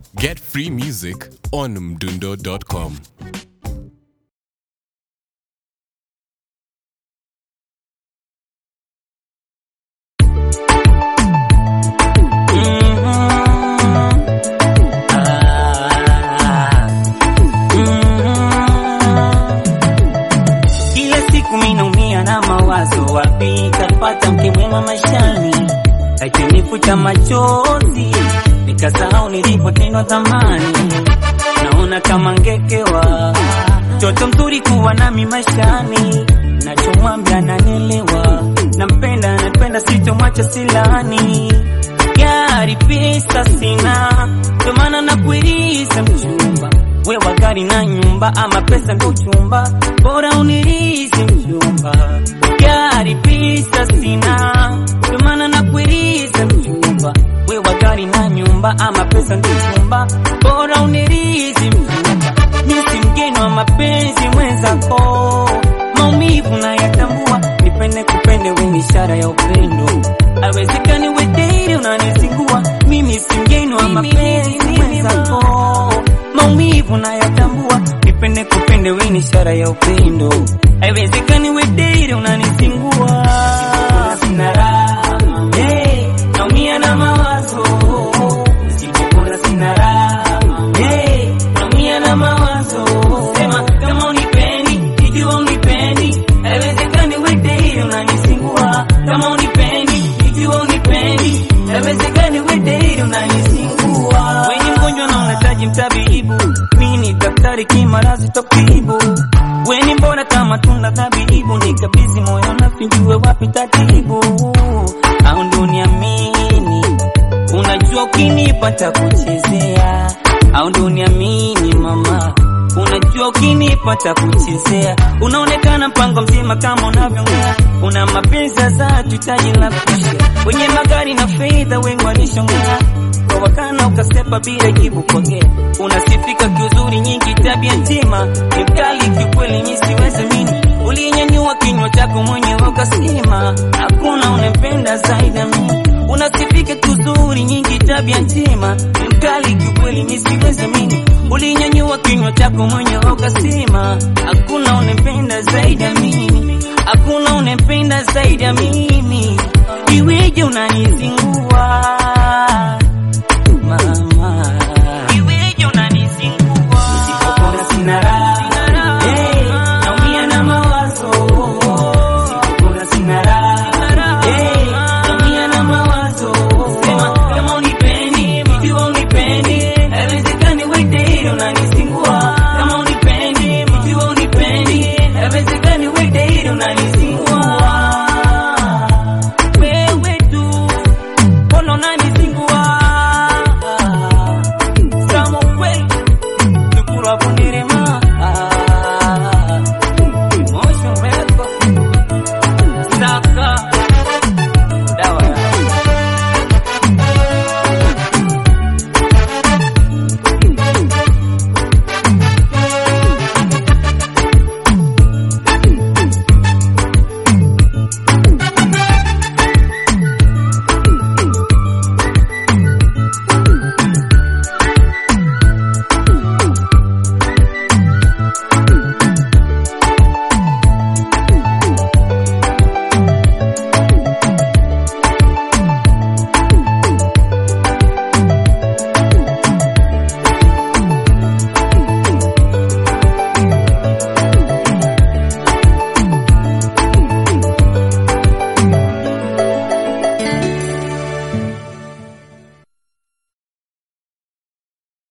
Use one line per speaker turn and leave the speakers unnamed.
Get free music on mdundo.com.
Kila siku minaumia na mawazo, wapi tapata mke mwema maishani, akinifuta machozi nikasahau nilipotendwa zamani. Naona kama ngekewa mtoto mzuri kuwa nami maishani, nachomwambia nanielewa, nampenda napenda, sitomwacha silani gari pesa sina, ndo maana nakuiriza mchumba, wewa gari na nyumba, ama pesa ndo chumba, bora unirizi mchumba. Gari pesa sina, ndo maana nakuiriza mchumba, wewa gari na nyumba, ama pesa ndo chumba, bora unirizi mchumba. Mimi si mgeni wa mapenzi mwenzako, maumivu nayatambua, nipende kupende, we ni ishara ya upendo Awezekani we daily unanizingua, mimi si mgeni wa mapenzi mwenzako, maumivu nayatambua, nipende kupende, we ni ishara ya upendo. Haiwezekani we daily unanizingua, sina raha, hey, naumia na mawazo, nisipokula sina raha, hey, naumia na mawazo, sema kama unipendi, ikiwa unipendi, haiwezekani we daily unanizingua, kama unipendi, ikiwa unipendi, haiwezekani we daily unanizingua. Wewe ni mgonjwa na unahitaji mtabibu, mimi ni daktari kimarazi tokibu. Wewe ni mbona kama tunda tabibu, nikabidhi moyo na sijue wapi tatibu, au ndo niamini Unajua ukinipata kuchezea au ndo niamini mama, unajua ukinipata kuchezea, unaonekana mpango mzima kama unavyongea, una mapenzi ya dhati, taji la kusha wenye magari na fedha, wengi walishongea kwa wakana, ukasepa bila jibu pokea, unasifika kiuzuri, nyingi tabia njema, ni mkali kiukweli, mimi siwezi mini ulinyanyua kinywa chako mwenyewe ukasema hakuna unempenda zaidi ya mimi unasifika kuzuri nyingi tabia njema ni mkali kiukweli mimi siwezi mimi ulinyanyua kinywa chako mwenyewe ukasema hakuna unempenda zaidi ya mimi hakuna unempenda zaidi ya mimi iweje unanizingua